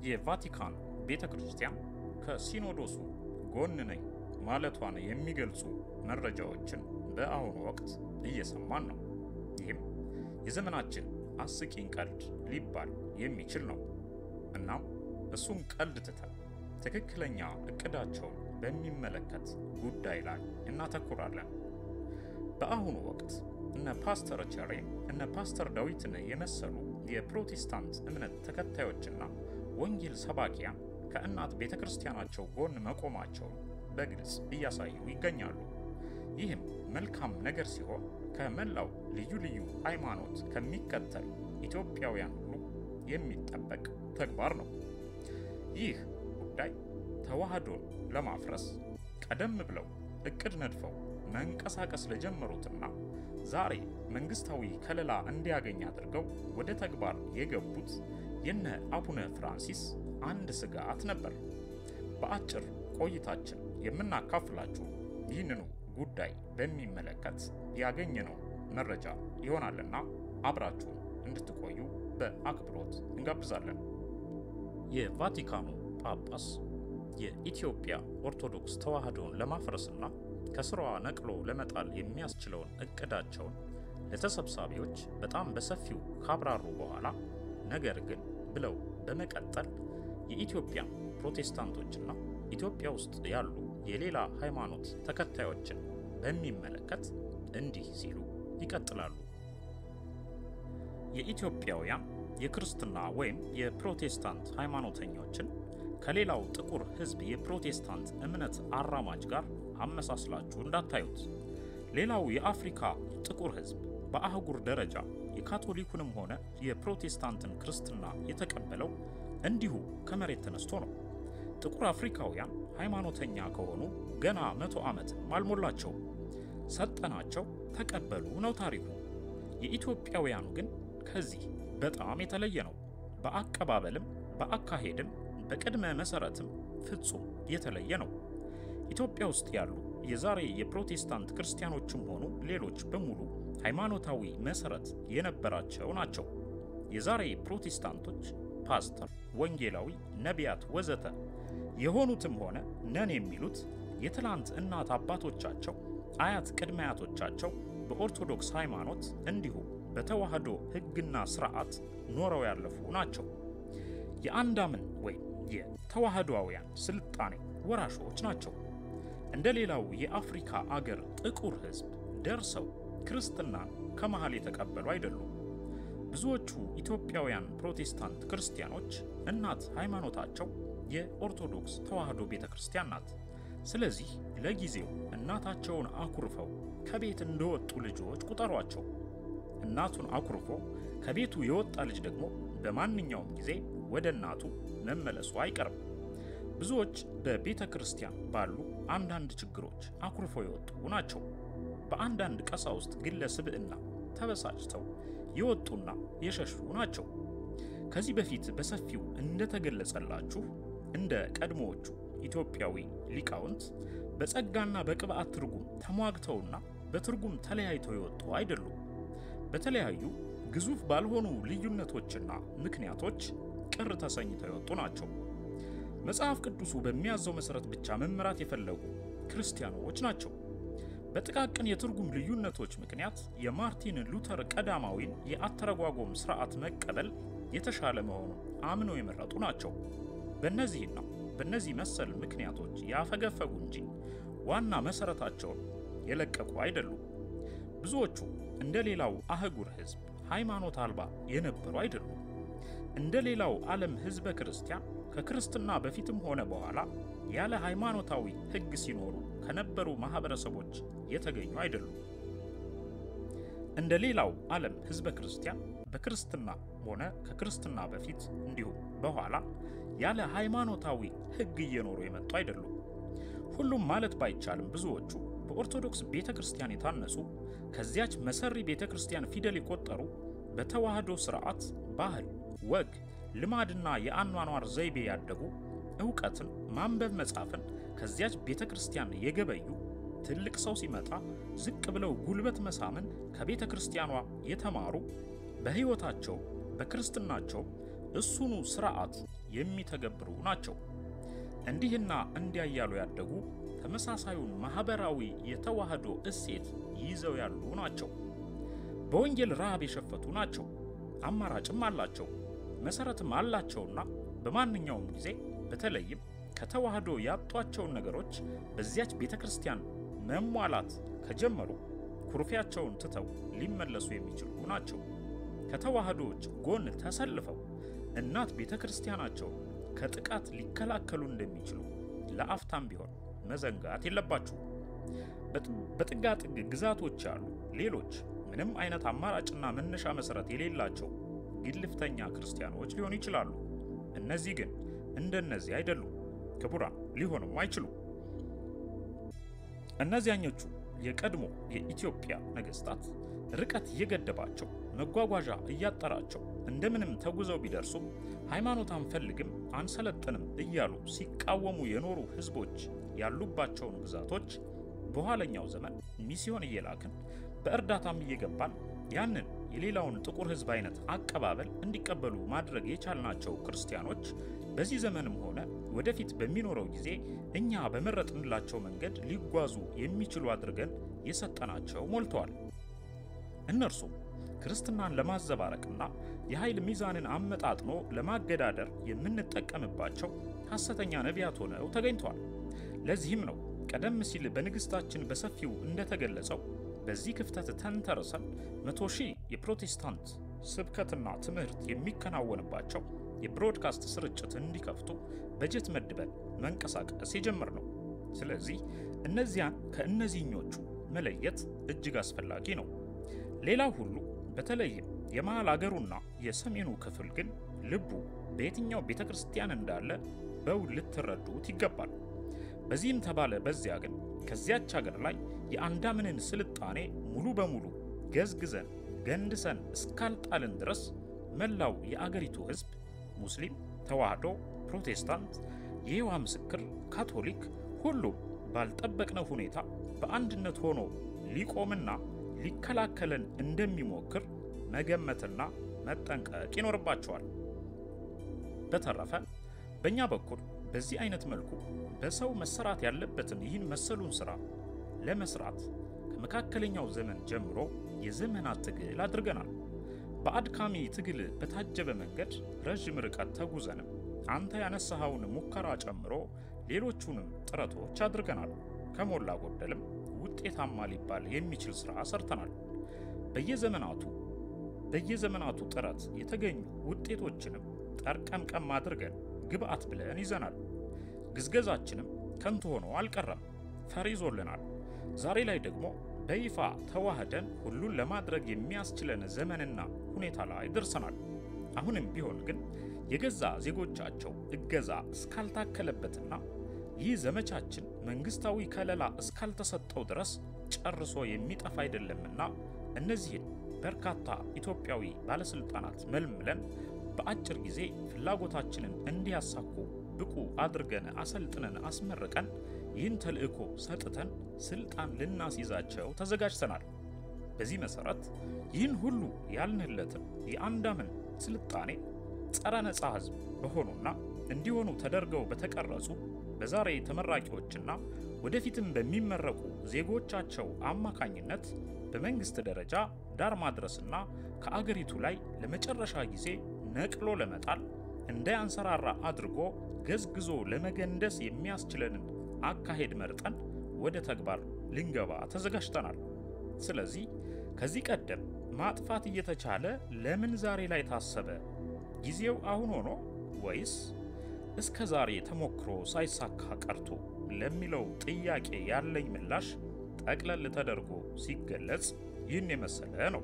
የቫቲካን ቤተ ክርስቲያን ከሲኖዶሱ ጎን ነኝ ማለቷን የሚገልጹ መረጃዎችን በአሁኑ ወቅት እየሰማን ነው። ይህም የዘመናችን አስቂኝ ቀልድ ሊባል የሚችል ነው። እናም እሱን ቀልድ ትተን ትክክለኛ እቅዳቸውን በሚመለከት ጉዳይ ላይ እናተኩራለን። በአሁኑ ወቅት እነ ፓስተር ቸሬ እነ ፓስተር ዳዊትን የመሰሉ የፕሮቴስታንት እምነት ተከታዮችና ወንጌል ሰባኪያን ከእናት ቤተ ክርስቲያናቸው ጎን መቆማቸውን በግልጽ እያሳዩ ይገኛሉ። ይህም መልካም ነገር ሲሆን ከመላው ልዩ ልዩ ሃይማኖት ከሚከተሉ ኢትዮጵያውያን ሁሉ የሚጠበቅ ተግባር ነው። ይህ ጉዳይ ተዋህዶን ለማፍረስ ቀደም ብለው እቅድ ነድፈው መንቀሳቀስ ለጀመሩትና ዛሬ መንግስታዊ ከለላ እንዲያገኝ አድርገው ወደ ተግባር የገቡት የነ አቡነ ፍራንሲስ አንድ ስጋት ነበር። በአጭር ቆይታችን የምናካፍላችሁ ይህንኑ ጉዳይ በሚመለከት ያገኘነው መረጃ ይሆናልና አብራችሁን እንድትቆዩ በአክብሮት እንጋብዛለን። የቫቲካኑ ጳጳስ የኢትዮጵያ ኦርቶዶክስ ተዋህዶን ለማፍረስና ከስራዋ ነቅሎ ለመጣል የሚያስችለውን እቅዳቸውን ለተሰብሳቢዎች በጣም በሰፊው ካብራሩ በኋላ ነገር ግን ብለው በመቀጠል የኢትዮጵያ ፕሮቴስታንቶችና ኢትዮጵያ ውስጥ ያሉ የሌላ ሃይማኖት ተከታዮችን በሚመለከት እንዲህ ሲሉ ይቀጥላሉ። የኢትዮጵያውያን የክርስትና ወይም የፕሮቴስታንት ሃይማኖተኞችን ከሌላው ጥቁር ሕዝብ የፕሮቴስታንት እምነት አራማጅ ጋር አመሳስላችሁ እንዳታዩት። ሌላው የአፍሪካ ጥቁር ሕዝብ በአህጉር ደረጃ የካቶሊኩንም ሆነ የፕሮቴስታንትን ክርስትና የተቀበለው እንዲሁ ከመሬት ተነስቶ ነው። ጥቁር አፍሪካውያን ሃይማኖተኛ ከሆኑ ገና መቶ ዓመትም አልሞላቸውም። ሰጠናቸው፣ ተቀበሉ ነው ታሪኩ። የኢትዮጵያውያኑ ግን ከዚህ በጣም የተለየ ነው። በአቀባበልም በአካሄድም በቅድመ መሰረትም ፍጹም የተለየ ነው። ኢትዮጵያ ውስጥ ያሉ የዛሬ የፕሮቴስታንት ክርስቲያኖችም ሆኑ ሌሎች በሙሉ ሃይማኖታዊ መሰረት የነበራቸው ናቸው። የዛሬ ፕሮቴስታንቶች ፓስተር፣ ወንጌላዊ፣ ነቢያት ወዘተ የሆኑትም ሆነ ነን የሚሉት የትላንት እናት አባቶቻቸው፣ አያት ቅድመ አያቶቻቸው በኦርቶዶክስ ሃይማኖት እንዲሁም በተዋህዶ ሕግና ስርዓት ኖረው ያለፉ ናቸው። የአንዳምን ወይም የተዋህዶአውያን ስልጣኔ ወራሾች ናቸው። እንደ ሌላው የአፍሪካ አገር ጥቁር ሕዝብ ደርሰው ክርስትናን ከመሃል የተቀበሉ አይደሉም። ብዙዎቹ ኢትዮጵያውያን ፕሮቴስታንት ክርስቲያኖች እናት ሃይማኖታቸው የኦርቶዶክስ ተዋህዶ ቤተ ክርስቲያን ናት። ስለዚህ ለጊዜው እናታቸውን አኩርፈው ከቤት እንደወጡ ልጆች ቁጠሯቸው። እናቱን አኩርፎ ከቤቱ የወጣ ልጅ ደግሞ በማንኛውም ጊዜ ወደ እናቱ መመለሱ አይቀርም። ብዙዎች በቤተ ክርስቲያን ባሉ አንዳንድ ችግሮች አኩርፈው የወጡ ናቸው። በአንዳንድ ቀሳውስት ግለ ስብዕና ተበሳጭተው የወጡና የሸሹ ናቸው። ከዚህ በፊት በሰፊው እንደተገለጸላችሁ እንደ ቀድሞዎቹ ኢትዮጵያዊ ሊቃውንት በጸጋና በቅብዓት ትርጉም ተሟግተውና በትርጉም ተለያይተው የወጡ አይደሉም። በተለያዩ ግዙፍ ባልሆኑ ልዩነቶችና ምክንያቶች ቅር ተሰኝተው የወጡ ናቸው። መጽሐፍ ቅዱሱ በሚያዘው መሠረት ብቻ መመራት የፈለጉ ክርስቲያኖች ናቸው። በጥቃቅን የትርጉም ልዩነቶች ምክንያት የማርቲን ሉተር ቀዳማዊን የአተረጓጎም ሥርዓት መቀበል የተሻለ መሆኑን አምነው የመረጡ ናቸው። በእነዚህና በእነዚህ መሰል ምክንያቶች ያፈገፈጉ እንጂ ዋና መሠረታቸውን የለቀቁ አይደሉም። ብዙዎቹ እንደ ሌላው አህጉር ሕዝብ ሃይማኖት አልባ የነበሩ አይደሉም። እንደ ሌላው ዓለም ሕዝበ ክርስቲያን ከክርስትና በፊትም ሆነ በኋላ ያለ ሃይማኖታዊ ሕግ ሲኖሩ ከነበሩ ማህበረሰቦች የተገኙ አይደሉም። እንደ ሌላው ዓለም ሕዝበ ክርስቲያን በክርስትና ሆነ ከክርስትና በፊት እንዲሁም በኋላ ያለ ሃይማኖታዊ ሕግ እየኖሩ የመጡ አይደሉም። ሁሉም ማለት ባይቻልም ብዙዎቹ በኦርቶዶክስ ቤተ ክርስቲያን የታነጹ ከዚያች መሰሪ ቤተ ክርስቲያን ፊደል የቆጠሩ በተዋህዶ ሥርዓት፣ ባህል፣ ወግ፣ ልማድና የአኗኗር ዘይቤ ያደጉ ዕውቀትን ማንበብ መጻፍን ከዚያች ቤተ ክርስቲያን የገበዩ ትልቅ ሰው ሲመጣ ዝቅ ብለው ጉልበት መሳምን ከቤተ ክርስቲያኗ የተማሩ በሕይወታቸው በክርስትናቸው እሱኑ ስርዓት የሚተገብሩ ናቸው። እንዲህና እንዲያ እያሉ ያደጉ ተመሳሳዩን ማህበራዊ የተዋህዶ እሴት ይዘው ያሉ ናቸው። በወንጌል ረሃብ የሸፈቱ ናቸው። አማራጭም አላቸው፣ መሰረትም አላቸውና በማንኛውም ጊዜ በተለይም ከተዋህዶ ያጧቸውን ነገሮች በዚያች ቤተ ክርስቲያን መሟላት ከጀመሩ ኩርፊያቸውን ትተው ሊመለሱ የሚችሉ ናቸው። ከተዋህዶዎች ጎን ተሰልፈው እናት ቤተ ክርስቲያናቸውን ከጥቃት ሊከላከሉ እንደሚችሉ ለአፍታም ቢሆን መዘንጋት የለባችሁ። በጥጋጥግ ግዛቶች ያሉ ሌሎች ምንም አይነት አማራጭና መነሻ መሰረት የሌላቸው ግልፍተኛ ክርስቲያኖች ሊሆኑ ይችላሉ። እነዚህ ግን እንደነዚህ አይደሉም፣ ክቡራን ሊሆኑም አይችሉም። እነዚያኞቹ የቀድሞ የኢትዮጵያ ነገስታት ርቀት እየገደባቸው መጓጓዣ እያጠራቸው እንደምንም ተጉዘው ቢደርሱም ሃይማኖት አንፈልግም አንሰለጥንም እያሉ ሲቃወሙ የኖሩ ህዝቦች ያሉባቸውን ግዛቶች በኋለኛው ዘመን ሚስዮን እየላክን በእርዳታም እየገባን ያንን የሌላውን ጥቁር ህዝብ አይነት አቀባበል እንዲቀበሉ ማድረግ የቻልናቸው ክርስቲያኖች በዚህ ዘመንም ሆነ ወደፊት በሚኖረው ጊዜ እኛ በመረጥንላቸው መንገድ ሊጓዙ የሚችሉ አድርገን የሰጠናቸው ሞልተዋል። እነርሱም ክርስትናን ለማዘባረቅና የኃይል ሚዛንን አመጣጥኖ ለማገዳደር የምንጠቀምባቸው ሐሰተኛ ነቢያት ሆነው ተገኝተዋል። ለዚህም ነው ቀደም ሲል በንግሥታችን በሰፊው እንደተገለጸው በዚህ ክፍተት ተንተርሰን መቶ ሺህ የፕሮቴስታንት ስብከትና ትምህርት የሚከናወንባቸው የብሮድካስት ስርጭት እንዲከፍቱ በጀት መድበን መንቀሳቀስ የጀመር ነው። ስለዚህ እነዚያን ከእነዚህኞቹ መለየት እጅግ አስፈላጊ ነው። ሌላው ሁሉ በተለይም የመሃል አገሩና የሰሜኑ ክፍል ግን ልቡ በየትኛው ቤተ ክርስቲያን እንዳለ በውል ልትረዱት ይገባል። በዚህም ተባለ በዚያ ግን ከዚያች ሀገር ላይ የአንዳምንን ስልጣኔ ሙሉ በሙሉ ገዝግዘን ገንድሰን እስካልጣልን ድረስ መላው የአገሪቱ ሕዝብ ሙስሊም፣ ተዋህዶ፣ ፕሮቴስታንት፣ የይሖዋ ምስክር፣ ካቶሊክ ሁሉም ባልጠበቅነው ሁኔታ በአንድነት ሆኖ ሊቆምና ሊከላከለን እንደሚሞክር መገመትና መጠንቀቅ ይኖርባቸዋል። በተረፈ በእኛ በኩል በዚህ አይነት መልኩ በሰው መሰራት ያለበትን ይህን መሰሉን ስራ ለመስራት ከመካከለኛው ዘመን ጀምሮ የዘመናት ትግል አድርገናል። በአድካሚ ትግል በታጀበ መንገድ ረዥም ርቀት ተጉዘንም አንተ ያነሳኸውን ሙከራ ጨምሮ ሌሎቹንም ጥረቶች አድርገናል። ከሞላ ጎደልም ውጤታማ ሊባል የሚችል ስራ ሰርተናል። በየዘመናቱ በየዘመናቱ ጥረት የተገኙ ውጤቶችንም ጠርቀምቀም አድርገን ግብአት ብለን ይዘናል። ግዝገዛችንም ከንቱ ሆኖ አልቀረም፣ ፈር ይዞልናል። ዛሬ ላይ ደግሞ በይፋ ተዋህደን ሁሉን ለማድረግ የሚያስችለን ዘመንና ሁኔታ ላይ ደርሰናል። አሁንም ቢሆን ግን የገዛ ዜጎቻቸው እገዛ እስካልታከለበትና ይህ ዘመቻችን መንግስታዊ ከለላ እስካልተሰጠው ድረስ ጨርሶ የሚጠፋ አይደለምና እነዚህን በርካታ ኢትዮጵያዊ ባለስልጣናት መልምለን በአጭር ጊዜ ፍላጎታችንን እንዲያሳኩ ብቁ አድርገን አሰልጥነን አስመርቀን ይህን ተልዕኮ ሰጥተን ስልጣን ልናስይዛቸው ተዘጋጅተናል። በዚህ መሰረት ይህን ሁሉ ያልንለትን የአንዳምን ስልጣኔ ጸረ ነጻ ህዝብ በሆኑና እንዲሆኑ ተደርገው በተቀረጹ በዛሬ ተመራቂዎችና ወደፊትም በሚመረቁ ዜጎቻቸው አማካኝነት በመንግስት ደረጃ ዳር ማድረስና ከአገሪቱ ላይ ለመጨረሻ ጊዜ ነቅሎ ለመጣል እንዳያንሰራራ አድርጎ ገዝግዞ ለመገንደስ የሚያስችለንን አካሄድ መርጠን ወደ ተግባር ልንገባ ተዘጋጅተናል። ስለዚህ ከዚህ ቀደም ማጥፋት እየተቻለ ለምን ዛሬ ላይ ታሰበ? ጊዜው አሁን ሆኖ ወይስ እስከ ዛሬ ተሞክሮ ሳይሳካ ቀርቶ ለሚለው ጥያቄ ያለኝ ምላሽ ጠቅለል ተደርጎ ሲገለጽ ይህን የመሰለ ነው።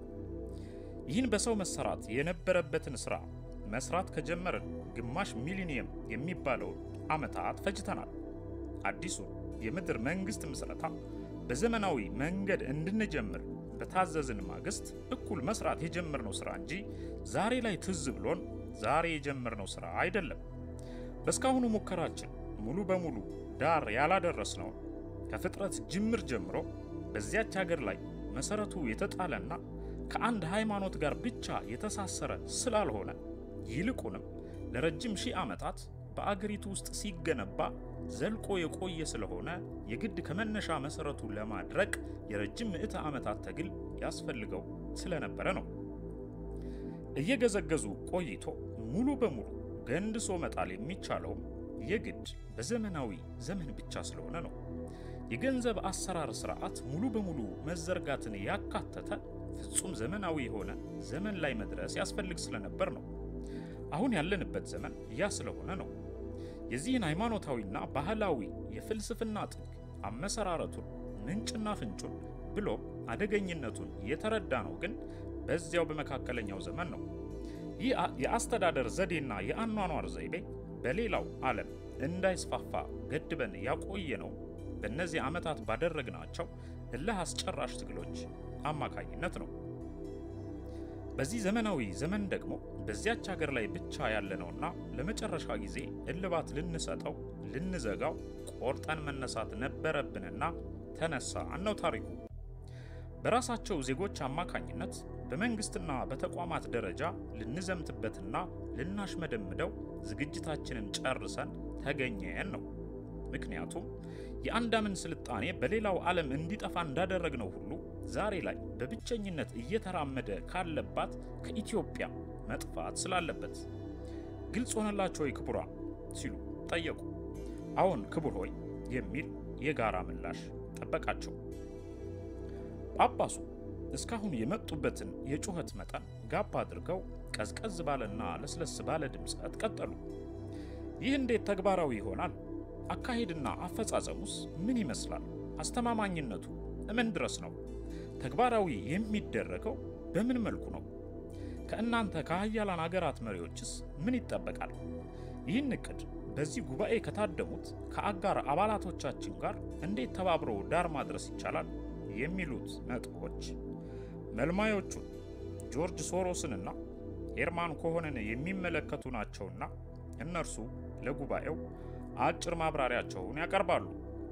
ይህን በሰው መሰራት የነበረበትን ስራ መስራት ከጀመርን ግማሽ ሚሊኒየም የሚባለውን ዓመታት ፈጅተናል። አዲሱን የምድር መንግስት ምስረታ በዘመናዊ መንገድ እንድንጀምር በታዘዝን ማግስት እኩል መስራት የጀመርነው ስራ እንጂ ዛሬ ላይ ትዝ ብሎን ዛሬ የጀመርነው ስራ አይደለም። በእስካሁኑ ሙከራችን ሙሉ በሙሉ ዳር ያላደረስነውን ከፍጥረት ጅምር ጀምሮ በዚያች ሀገር ላይ መሰረቱ የተጣለና ከአንድ ሃይማኖት ጋር ብቻ የተሳሰረ ስላልሆነ ይልቁንም ለረጅም ሺህ ዓመታት በአገሪቱ ውስጥ ሲገነባ ዘልቆ የቆየ ስለሆነ የግድ ከመነሻ መሰረቱ ለማድረቅ የረጅም ምዕተ ዓመታት ትግል ያስፈልገው ስለነበረ ነው። እየገዘገዙ ቆይቶ ሙሉ በሙሉ ገንድሶ መጣል የሚቻለውም የግድ በዘመናዊ ዘመን ብቻ ስለሆነ ነው። የገንዘብ አሰራር ስርዓት ሙሉ በሙሉ መዘርጋትን ያካተተ ፍጹም ዘመናዊ የሆነ ዘመን ላይ መድረስ ያስፈልግ ስለነበር ነው። አሁን ያለንበት ዘመን ያ ስለሆነ ነው። የዚህን ሃይማኖታዊና ባህላዊ የፍልስፍና ጥግ አመሰራረቱን፣ ምንጭና ፍንጩን ብሎ አደገኝነቱን የተረዳ ነው ግን በዚያው በመካከለኛው ዘመን ነው። ይህ የአስተዳደር ዘዴና የአኗኗር ዘይቤ በሌላው ዓለም እንዳይስፋፋ ገድበን ያቆየ ነው በእነዚህ ዓመታት ባደረግናቸው እልህ አስጨራሽ ትግሎች አማካኝነት ነው። በዚህ ዘመናዊ ዘመን ደግሞ በዚያች ሀገር ላይ ብቻ ያለነውና ለመጨረሻ ጊዜ እልባት ልንሰጠው ልንዘጋው ቆርጠን መነሳት ነበረብንና ተነሳን ነው ታሪኩ። በራሳቸው ዜጎች አማካኝነት በመንግስትና በተቋማት ደረጃ ልንዘምትበትና ልናሽመደምደው ዝግጅታችንን ጨርሰን ተገኘን ነው። ምክንያቱም የአንዳምን ስልጣኔ በሌላው ዓለም እንዲጠፋ እንዳደረግነው ሁሉ ዛሬ ላይ በብቸኝነት እየተራመደ ካለባት ከኢትዮጵያ መጥፋት ስላለበት። ግልጽ ሆነላቸው ወይ ክቡራን ሲሉ ጠየቁ። አዎን ክቡር ሆይ የሚል የጋራ ምላሽ ጠበቃቸው። ጳጳሱ እስካሁን የመጡበትን የጩኸት መጠን ጋብ አድርገው ቀዝቀዝ ባለና ለስለስ ባለ ድምፀት ቀጠሉ። ይህ እንዴት ተግባራዊ ይሆናል? አካሄድና አፈጻጸሙስ ምን ይመስላል? አስተማማኝነቱ ምን ድረስ ነው? ተግባራዊ የሚደረገው በምን መልኩ ነው? ከእናንተ ከሀያላን አገራት መሪዎችስ ምን ይጠበቃል? ይህን እቅድ በዚህ ጉባኤ ከታደሙት ከአጋር አባላቶቻችን ጋር እንዴት ተባብሮ ዳር ማድረስ ይቻላል? የሚሉት ነጥቦች መልማዮቹን ጆርጅ ሶሮስንና ሄርማን ኮሆንን የሚመለከቱ ናቸውና እነርሱ ለጉባኤው አጭር ማብራሪያቸውን ያቀርባሉ።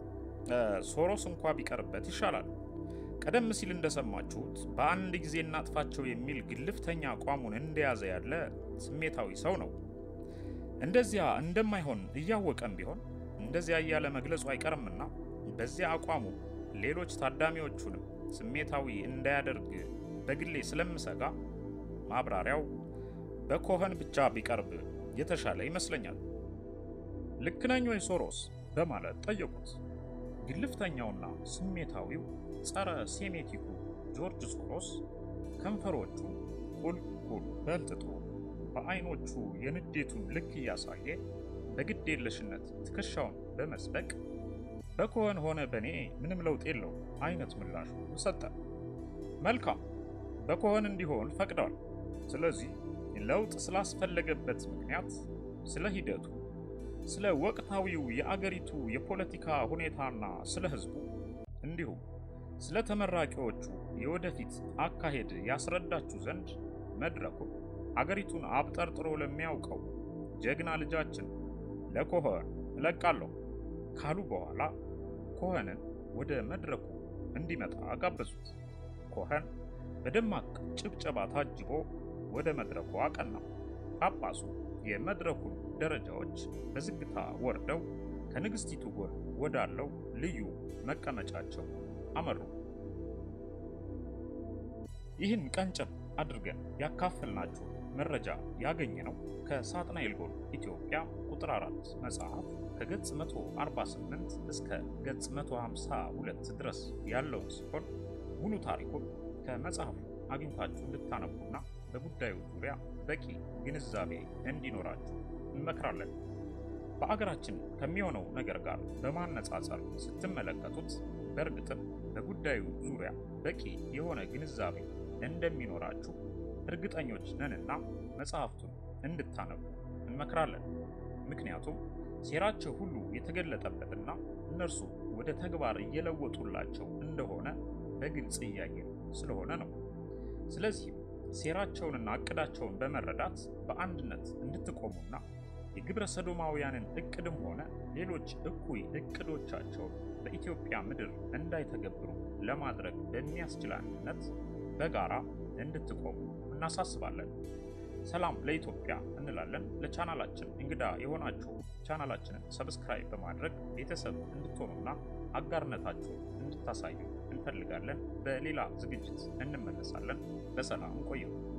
ሶሮስ እንኳ ቢቀርበት ይሻላል። ቀደም ሲል እንደሰማችሁት በአንድ ጊዜ እናጥፋቸው የሚል ግልፍተኛ አቋሙን እንደያዘ ያለ ስሜታዊ ሰው ነው። እንደዚያ እንደማይሆን እያወቀም ቢሆን እንደዚያ እያለ መግለጹ አይቀርምና በዚያ አቋሙ ሌሎች ታዳሚዎቹንም ስሜታዊ እንዳያደርግ በግሌ ስለምሰጋ ማብራሪያው በኮኸን ብቻ ቢቀርብ የተሻለ ይመስለኛል። ልክ ነኝ ወይ ሶሮስ? በማለት ጠየቁት። ግልፍተኛውና ስሜታዊው ጸረ ሴሜቲኩ ጆርጅ ሶሮስ ከንፈሮቹ ቁልቁል በልጥጦ በአይኖቹ የንዴቱን ልክ እያሳየ በግዴለሽነት ትከሻውን በመስበቅ በኮኸን ሆነ በእኔ ምንም ለውጥ የለው አይነት ምላሹ ሰጠ። መልካም በኮኸን እንዲሆን ፈቅደዋል። ስለዚህ ለውጥ ስላስፈለገበት ምክንያት፣ ስለ ሂደቱ፣ ስለ ወቅታዊው የአገሪቱ የፖለቲካ ሁኔታና ስለ ሕዝቡ እንዲሁም ስለ ተመራቂዎቹ የወደፊት አካሄድ ያስረዳችሁ ዘንድ መድረኩን አገሪቱን አብጠርጥሮ ለሚያውቀው ጀግና ልጃችን ለኮኸን እለቃለሁ ካሉ በኋላ ኮኸንን ወደ መድረኩ እንዲመጣ ጋበዙት። ኮኸን በደማቅ ጭብጨባ ታጅቦ ወደ መድረኩ አቀና። ጳጳሱ የመድረኩን ደረጃዎች በዝግታ ወርደው ከንግሥቲቱ ጎን ወዳለው ልዩ መቀመጫቸው አመሩ። ይህን ቀንጨብ አድርገን ያካፈልናችሁ መረጃ ያገኘነው ከሳጥናኤል ጎል ኢትዮጵያ ቁጥር 4 መጽሐፍ ከገጽ 148 እስከ ገጽ 152 ድረስ ያለውን ሲሆን ሙሉ ታሪኩን ከመጽሐፉ አግኝታችሁ እንድታነቡና በጉዳዩ ዙሪያ በቂ ግንዛቤ እንዲኖራችሁ እንመክራለን። በአገራችን ከሚሆነው ነገር ጋር በማነጻጸር ስትመለከቱት በእርግጥም በጉዳዩ ዙሪያ በቂ የሆነ ግንዛቤ እንደሚኖራችሁ እርግጠኞች ነንና መጽሐፍቱን እንድታነቡ እንመክራለን። ምክንያቱም ሴራቸው ሁሉ የተገለጠበትና እነርሱ ወደ ተግባር እየለወጡላቸው እንደሆነ በግልጽ እያየን ስለሆነ ነው። ስለዚህም ሴራቸውንና እቅዳቸውን በመረዳት በአንድነት እንድትቆሙና የግብረ ሰዶማውያንን እቅድም ሆነ ሌሎች እኩይ እቅዶቻቸውን በኢትዮጵያ ምድር እንዳይተገብሩ ለማድረግ በሚያስችል አንድነት በጋራ እንድትቆሙ እናሳስባለን። ሰላም ለኢትዮጵያ እንላለን። ለቻናላችን እንግዳ የሆናችሁ ቻናላችንን ሰብስክራይብ በማድረግ ቤተሰብ እንድትሆኑና አጋርነታችሁን እንድታሳዩ እንፈልጋለን። በሌላ ዝግጅት እንመለሳለን። በሰላም ቆዩ።